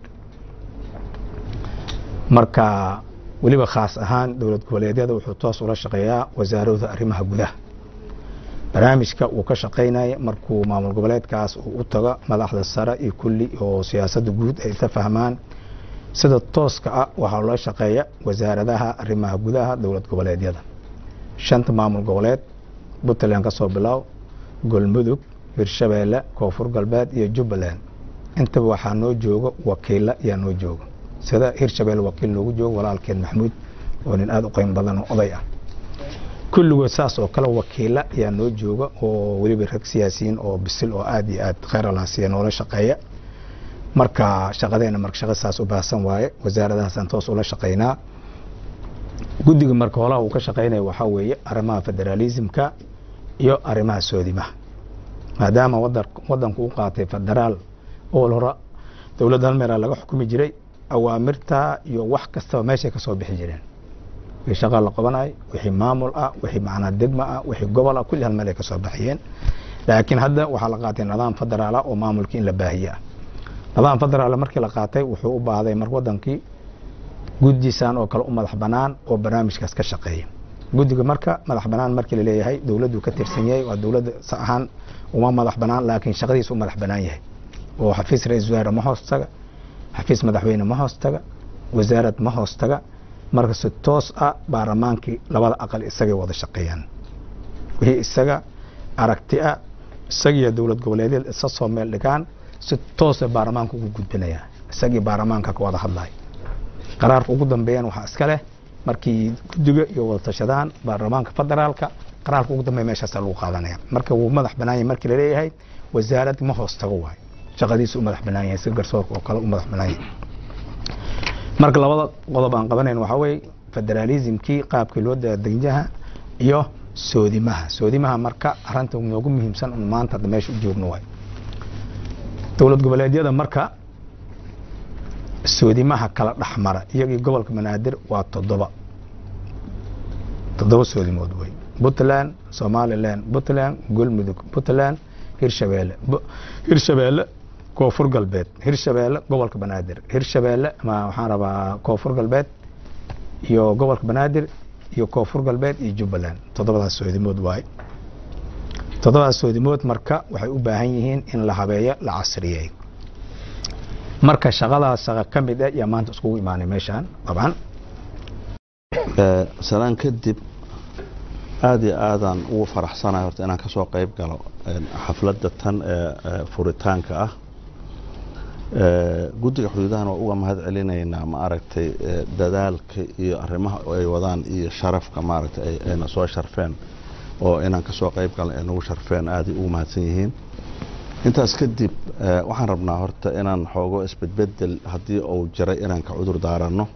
marka weliba khaas ahaan dowlad goboleedyada wuxuu toos ula shaqeeyaa wasaaradda arrimaha gudaha barnaamijka uu ka shaqaynaya markuu maamul goboleedkaas uu u tago madaxda sare iyo kulli oo siyaasadda guud ay ka fahmaan sida tooska ah waxaa loo shaqeeya wasaaradaha arrimaha gudaha dowlad goboleedyada shanta maamul goboleed puntland ka soo bilow golmudug hirshabeelle koonfur galbeed iyo jubbaland intaba waxaa noo jooga wakiilla ayaa noo jooga sida hirshabeelle wakiil noogu jooga walaalkeen maxmuud oo nin aada u qiimo badan oo oday ah kulligood saas oo kale wakiilla ayaa noo jooga oo weliba rag siyaasiyiin oo bisil oo aada iyo aad kheyr alaasiya noola shaqeeya marka shaqadeena marka shaqo saas u baahsan waaye wasaaradahaasaan toos ula shaqeynaa guddiga marka holaha uu ka shaqeynaya waxaa weeye arrimaha federaalismka iyo arrimaha soodimaha maadaama wadanku u qaatay federaal oo hore dowladda hal meelaa laga xukumi jiray awaamirta iyo wax kastaba meeshay ka soo bixi jireen wixii shaqa la qabanayo wixii maamul ah wixii macnaa degma ah wixii gobol ah kulli hal meel ay ka soo baxiyeen laakiin hadda waxaa la qaatay nidaam federaal ah oo maamulkii in la baahiye ah nidaam federaal markii la qaatay wuxuu u baahday mar wadankii guddiisaan oo kale u madax bannaan oo barnaamijkaas ka shaqeeya guddiga marka madax bannaan markii laleeyahay dowladdu ka tirsan yahay waa dowladda sa ahaan uma madax bannaan laakiin shaqadiisa u madax bannaan yahay oo xafiis ra-isul wasaare ma hoos taga xafiis madaxweyne ma hoos taga wasaarad ma hoos taga marka si toos ah baarlamaankii labada aqal isagay wada shaqeeyaan wixii isaga aragti ah isagiyo dowlad goboleedyada isa soo meel dhigaan si toosa baarlamaanka ugu gudbinaya isagii baarlamaanka ka wada hadlaya qaraarka ugu dambeeyaan waxaa iska leh markii guddiga iyo wada tashadaan baarlamaanka federaalka qaraarka ugu dambeeya meeshaasa lagu qaadanaya marka wuu madax bannaan yahay markii laleeyahay wasaarad ma hoos tago waayo shaqadiisu u madax bannaan yahay si garsoorka oo kale u madax bannaan yahay marka labada qodob aan qabanayn waxaa weeye federaalismkii qaabkii loo daadegyaha iyo soodimaha soodimaha marka arrinta noogu muhiimsan un maanta hadda meesha u joogno waay dowlad goboleedyada marka soodimaha kala dhexmara iyagii gobolka banaadir waa toddoba toddoba soodimood wey puntland somaliland puntland golmudug puntland hirshabeelle hirshabeelle koonfur galbeed hirshabeelle gobolka banaadir hirshabeelle waxaan rabaa koonfur galbeed iyo gobolka banaadir iyo koonfur galbeed iyo jubbaland toddobadaas soodimood waaye toddobadaas soodimood marka waxay u baahan yihiin in la habeeyo la casriyeeyo marka shaqadaas shaqa ka mid ah yaa maanta iskugu imaanay meeshaan dabcan salaan kadib aada iyo aadaan ugu faraxsanahay horta inaan kasoo qayb galo xafladda tan ee furitaanka ah guddiga xuduudahan waa uga mahad celinaynaa ma aragtay dadaalka iyo arrimaha ay wadaan iyo sharafka maaragtay ayna soo sharfeen oo inaan kasoo qayb galno ay nagu sharfeen aaday ugu mahadsan yihiin intaas kadib waxaan rabnaa horta inaan xoogo isbedbedel haddii uu jiray inaan ka cudur daaranno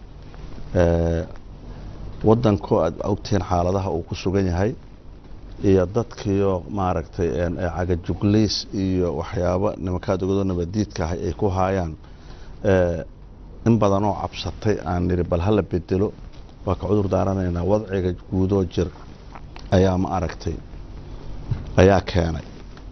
waddankoo aad ogtihiin xaaladaha uu ku sugan yahay iyo dadkiio maaragtay cagajuglays iyo waxyaabo nimankaad ogado nabadiidka ahay ay ku haayaan in badanoo cabsatay aan nidhi bal hala bedelo waa ka cudur daaranaynaa wadciga guudoo jir ayaa ma aragtay ayaa keenay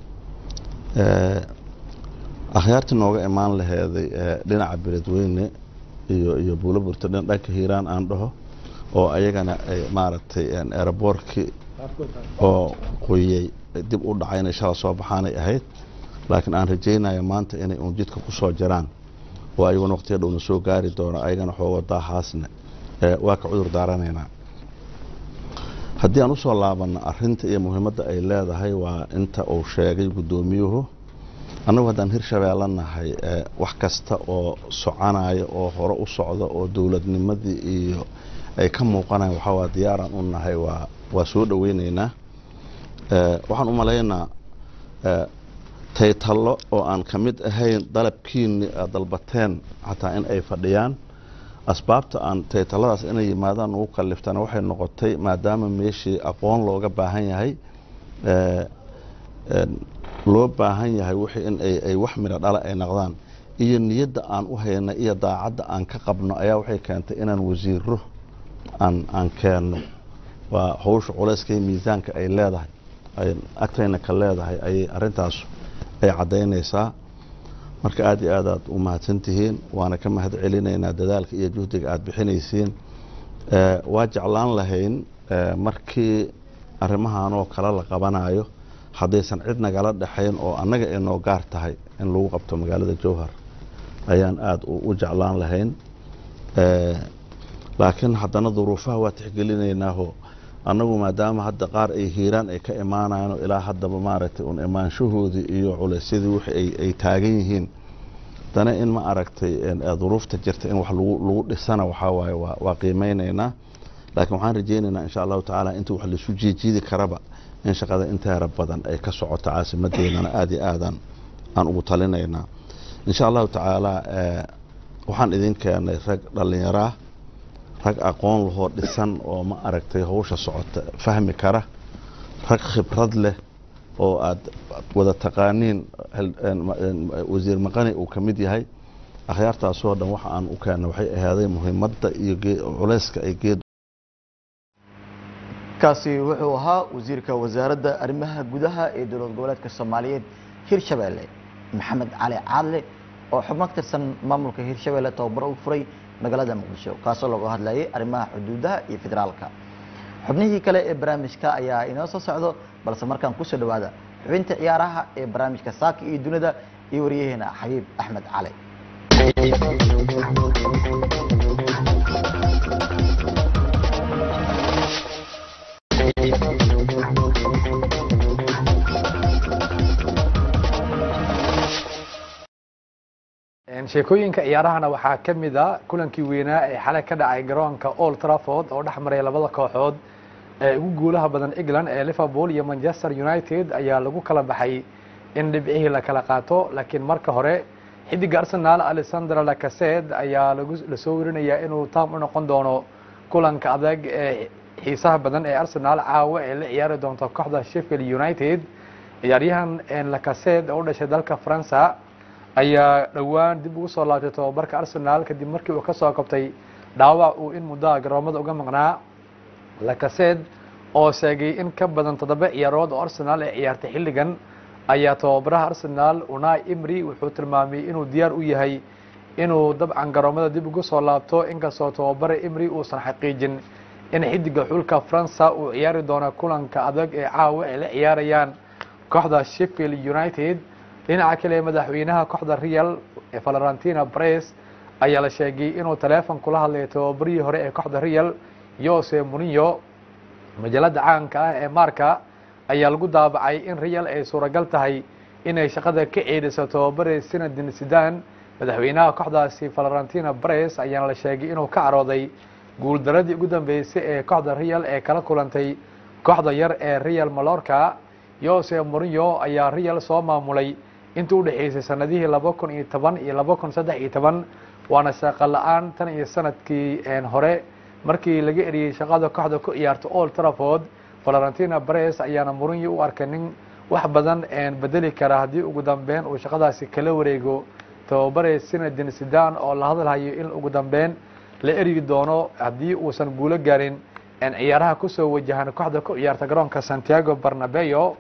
akhyaartii nooga imaan laheeday dhinaca beledweyne iyo iyo buulaburta dhanka hiiraan aan dhaho oo ayagana ay maaragtay eeraboorkii oo qoyey dib u dhacay inay shala soo baxaanay ahayd laakiin aan rajaynayo maanta inay uun jidka ku soo jiraan oo ayaguna waqtiga dhowna soo gaari doono ayagana xoogo daahaasna waa ka cudur daaranaynaa haddii aan usoo laabanno arinta iyo muhiimadda ay leedahay waa inta uu sheegay guddoomiyuhu annagu haddaan hirshabeelle nahay wax kasta oo soconaya oo hore u socda oo dowladnimadii iyo ay ka muuqanayan waxaa waa diyaaraan u nahay waa waa soo dhoweyneynaa waxaan u malaynaa taytallo oo aan ka mid ahayn dalabkiini aad dalbateen xataa in ay fadhiyaan asbaabta aan taytalladaas inay yimaadaan ugu kaliftana waxay noqotay maadaama meeshii aqoon looga baahan yahay loo baahan yahay wixii in ay wax midho dhala ay noqdaan iyo niyadda aan u hayna iyo daacadda aan ka qabno ayaa waxay keentay inaan wasiiro aan aan keenno waa hawsha culayska iyo miisaanka ay leedahay ay agtayna ka leedahay ayay arrintaas ay caddaynaysaa marka aada iyo aad aad u mahadsan tihiin waana ka mahad celinaynaa dadaalka iyo juhdiga aada bixinaysiin waa jeclaan lahayn markii arrimahan oo kale la qabanayo haddaysan cid nagala dhexayn oo annaga ay noo gaar tahay in lagu qabto magaalada jowhar ayaan aada u jeclaan lahayn laakiin haddana duruufaha waa tixgelinaynaao annagu maadaama hadda qaar ay hiiraan ay ka imaanayaan oo ilaa haddaba maaragtay un imaanshahoodii iyo culaysyadii wixii ay taagan yihiin haddana in ma aragtay duruufta jirta in wax lagu dhisana waxaa waaye waa qiimeynaynaa laakiin waxaan rajaynaynaa insha allahu tacaala inta wax laisu jiijiidi karaba in shaqada inteera badan ay ka socoto caasimadeennana aada iyo aadan aan ugu talinaynaa insha allahu tacaala waxaan idin keenay rag dhallinyaraa rag aqoon lahoo dhisan oo ma aragtay hawsha socota fahmi kara rag khibrad leh oo aad wada taqaaniin wasiir maqani uu ka mid yahay akhyaartaasoo dhan waxa aan u keennay waxay ahaaday muhiimadda iyo culayska ay geed kaasi wuxuu ahaa wasiirka wasaaradda arrimaha gudaha ee dowlad goboleedka soomaaliyeed hirshabeelle maxamed cali caadle oo xubno ka tirsan maamulka hirshabeelle tababaro u furay magaalada muqdisho kaasoo looga hadlayay arrimaha xuduudaha iyo federaalka xubnihii kale ee barnaamijka ayaa inoo soo socdo balse markaan kusoo dhawaada xubinta ciyaaraha ee barnaamijka saaka iyo dunida iyo wariyaheena xabiib axmed cali sheekooyinka ciyaarahana waxaa ka mid a kulankii weynaa ee xalay ka dhacay garoonka old trafford oo dhex maray labada kooxood ee ugu guulaha badan england ee liverpool iyo manchester united ayaa lagu kala baxay in dhibcihii la kala qaato laakiin marka hore xidiga arsenal alexander lacased ayaa lasoo werinayaa inuu taam u noqon doono kulanka adag ee xiisaha badan ee arsenal caawa ee la ciyaari doonto kooxda sheffield united ciyaaryahan lacased oo u dhashay dalka faransa ayaa dhowaan dib ugu soo laabtay tobabarka arsenal kadib markii uu ka soo kabtay dhaawac uu in muddaha garoomada uga maqnaa lacased oo sheegay in ka badan toddoba ciyaarood oo arsenal ay ciyaartay xilligan ayaa tababaraha arsenal unai imri wuxuu tilmaamay inuu diyaar u yahay inuu dabcan garoomada dib ugu soo laabto inkastoo tababare imri uusan xaqiijin in xidiga xulka faransa uu ciyaari doono kulanka adag ee caawa ay la ciyaarayaan kooxda sheffield united dhinaca kale madaxweynaha kooxda real valentina bres ayaa la sheegay inuu taleefon kula hadlay tababarihii hore ee kooxda real jose murinyo majalada caanka ah ee marka ayaa lagu daabacay in real ay suuragal tahay inay shaqada ka ceedhiso tababare sinadin sidan madaxweynaha kooxdaasi valentina bres ayaana la sheegay inuu ka carooday guuldaradii ugu dambeysay ee kooxda real ee kala kulantay kooxda yar ee real malorca jose murinyo ayaa real soo maamulay intii u dhexeysay sanadihii laba kun iyo toban iyo laba kun saddex iyo toban waana shaqo la-aan tan iyo sanadkii hore markii laga eriyey shaqada kooxda ku ciyaarta old trafford valentina bres ayaana murinyo u arkay nin wax badan bedeli kara haddii ugu dambeyn uu shaqadaasi kala wareego tababare sinadin sidan oo la hadalhayo in ugu dambeyn la eryi doono haddii uusan guulo gaarin ciyaaraha kusoo wajahan kooxda ku ciyaarta garoonka santiago barnabeo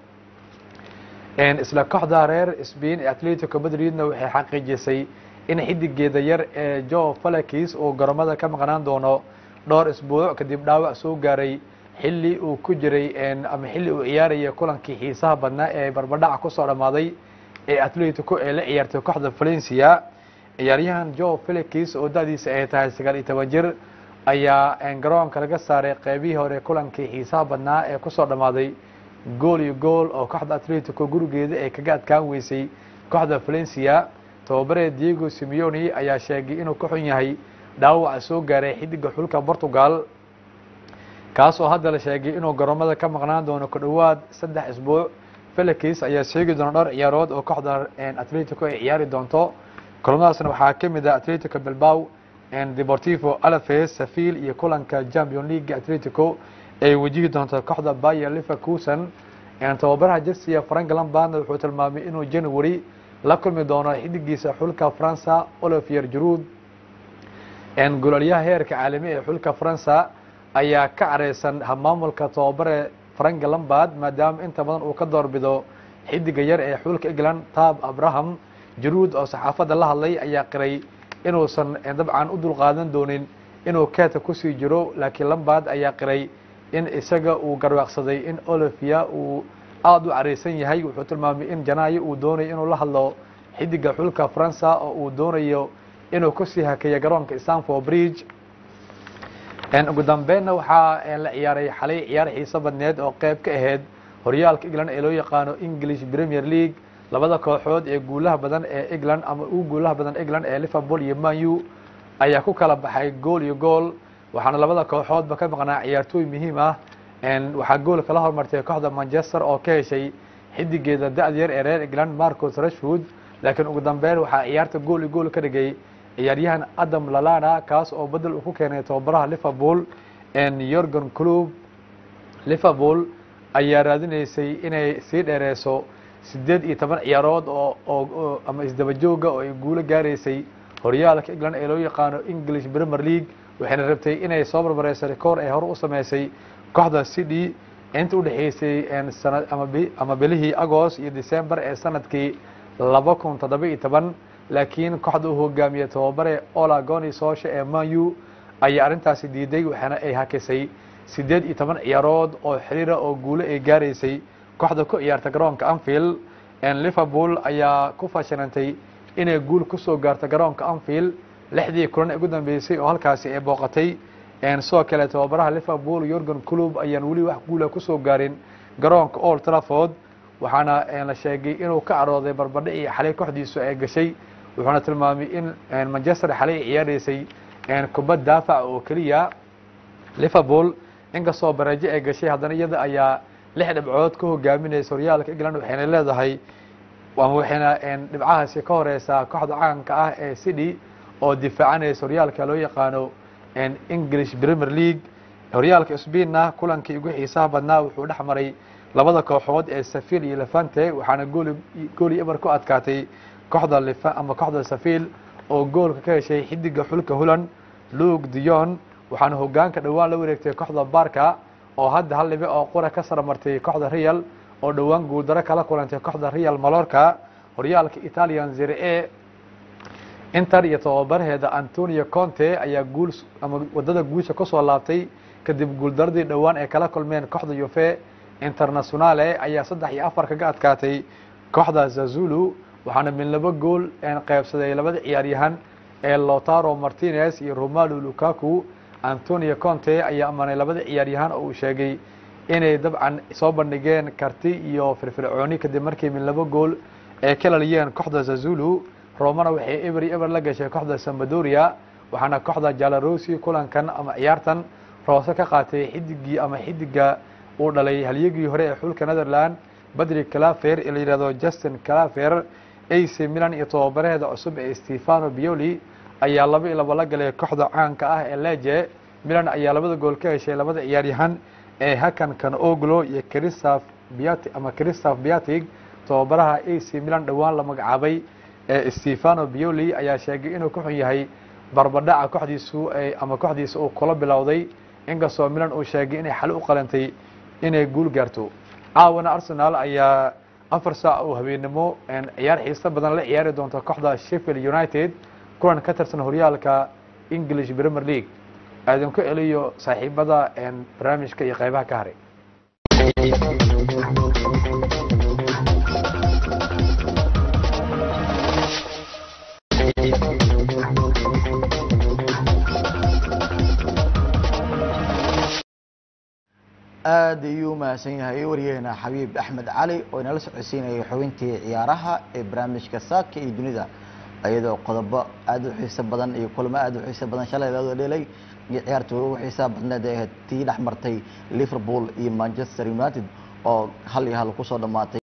isla kooxda reer spain ee atletico madridna waxay xaqiijisay in xidigeeda yar ee jo falakis uu garoomada ka maqnaan doono dhowr isbuuc kadib dhaawac soo gaaray xilli uu ku jiray ama xilli uu ciyaaraya kulankii xiisaha badnaa ee barbadhaca kusoo dhammaaday ee atletico ee la ciyaartay kooxda valencia ciyaaryahan jo felix oo da-diisa ay tahay sagaal iyo toban jir ayaa garoonka laga saaray qeybihii hore kulankii xiisaha badnaa ee kusoo dhammaaday gool iyo gool oo kooxda atletico gurigeeda ay kaga adkaan weysay kooxda valencia tababare diego simeoni ayaa sheegay inuu ka xun yahay dhaawaca soo gaaray xidiga xulka portugal kaas oo hadda la sheegay inuu garoomada ka maqnaan doono ku dhowaad saddex isbuuc felix ayaa sheegi doona dhowr ciyaarood oo kooxda atletico ay ciyaari doonto kulamadaasna waxaa ka mid ah atletico bilbao deportivo alafes safil iyo kulanka champion league atletico ay wajihi doonto kooxda bayer leverkusen tababaraha jersiya frank lambardna wuxuu tilmaamay inuu january la kulmi doono xidigiisa xulka faransa olivier jarud gololyaha heerka caalami ee xulka faransa ayaa ka careysan maamulka tababare frank lambard maadaama inta badan uu ka doorbido xidiga yar ee xulka england tab abraham jaruud oo saxaafadda la hadlay ayaa qiray inuusan dabcan u dulqaadan doonin inuu keeta kusii jiro laakiin lambard ayaa qiray in isaga uu garwaaqsaday in olivia uu aada u careysan yahay wuxuu tilmaamay in janaayo uu doonayo inuu la hadlo xidiga xulka faransa oo uu doonayo inuu kusii hakeeyo garoonka stanford bridge ugu dambeynna waxaa la ciyaaray xalay ciyaar xiiso badneed oo qeyb ka ahayd horyaalka england ee loo yaqaano english premier league labada kooxood ee guulaha badan ee england ama ugu guulaha badan england ee liverpool iyo manu ayaa ku kala baxay gool iyo gool waxaana labada kooxoodba ka maqnaa ciyaartooy muhiim ah waxaa gool kala hormartay kooxda manchester oo ka heshay xidigeeda da-da yar ee reer england marcos rashwood laakiin ugu dambeyn waxaa ciyaarta gool iyo gool ka dhigay ciyaaryahan adam lalana kaas oo bedel uu ku keenay tababaraha liverpool yorgan club liverpool ayaa raadinaysay inay sii dheereyso sideed iyo toban ciyaarood oo oo ama isdaba jooga oo ay guulo gaaraysay horyaalka england ee loo yaqaano english premier league waxayna rabtay inay soo barbareyso rekoor ay hore u sameysay kooxda city inta udhexeysay sana ama bilihii agost iyo december ee sanadkii laba kun toddoba iyo toban laakiin kooxda uu hogaamiyey tababare ola goni soosha ee manu ayaa arrintaasi diiday waxaana ay hakisay sideed iyo toban ciyaarood oo xiriira oo guulo ay gaaraysay kooxda ku ciyaarta garoonka anfield liverpool ayaa ku fashilantay inay guul kusoo gaarto garoonka anfield lixdii kulan ugu dambeysay oo halkaasi ay booqatay sidoo kale tababaraha liverpool yorgan club ayaan weli wax guula kusoo gaarin garoonka old trafford waxaana la sheegay inuu ka carooday barbadhicii xalay kooxdiisu ay gashay wuxuuna tilmaamay in manchester xalay ay ciyaaraysay kubad daafac oo keliya liverpool inkastoo barajo ay gashay haddana iyada ayaa lix dhibcood ka hogaaminaysa horyaalka england waxayna leedahay waxayna dhibcahaasi ka horeysaa kooxda caanka ah ee city oo difaacanaysa horyaalka loo yaqaano english premier league horyaalka sbainna kulankii ugu xiisaha badnaa wuxuu dhex maray labada kooxood ee safil iyo levante waxaana gool gooli eber ku adkaatay kooxda lifa ama kooxda safil oo goolka ka heshay xidiga xulka holland luke dion waxaana hogaanka dhowaan la wareegtay kooxda barka oo hadda hal dhibic oo qura ka saramartay kooxda real oo dhowaan guuldaro kala kulantay kooxda real malorca horyaalka italian zere e inter iyo tababaraheeda antonio conte ayaa guul ama wadada guusha kusoo laabtay kadib guuldaradii dhowaan ay kala kulmeen kooxda yuve internationale ayaa saddex iyo afar kaga adkaatay kooxda zazulu waxaana min laba gool qeybsaday labada ciyaaryahan ee lotaro martinez iyo romalo lukaku antonio conte ayaa ammaanay labada ciyaaryahan oo uu sheegay inay dabcan soo bandhigeen karti iyo firfircooni kadib markii min laba gool ay ka laliyeen kooxda zazulu romana waxay eber iyo eber la gashay kooxda sambadoria waxaana kooxda jalarosi kulankan ama ciyaartan roose ka qaatay xidigii ama xidiga uu dhalay halyagii hore ee xulka netherland badri calafer ee la yihahdo justin calafer ac milan iyo tababaraheeda cusub ee stefano bioli ayaa laba iyo laba la galay kooxda caanka ah ee leje milan ayaa labada gool ka heshay labada ciyaaryahan ee hakan kan oglo iyo christoph biati ama christoph biatig tababaraha ac milan dhowaan la magacaabay ee stefano bioli ayaa sheegay inuu ka xun yahay barbadhaca kooxdiisu ama kooxdiisa uu kula bilowday inkastoo milan uu sheegay inay xali u qalantay inay guul gaarto caawana arsenal ayaa afar saac oo habeennimo ciyaar xiiso badan la ciyaari doonta kooxda sheffield united kulan ka tirsan horyaalka english premier league aadan ku celiyo saaxiibada barnaamijka iyo qeybaha ka haray aad ayuu umahadsan yahay waryaheena xabiib axmed cali oo inala socodsiinayay xubintii ciyaaraha ee barnaamijka saaka iyo dunida iyadoo qodobo aad u xiiso badan iyo kulamo aad u xiiso badan shalay loo dhelay iyo ciyaartooda ugu xiisaha badneed ee ahayd tii dhex martay liverpool iyo manchester united oo hal iyo hal kusoo dhammaatay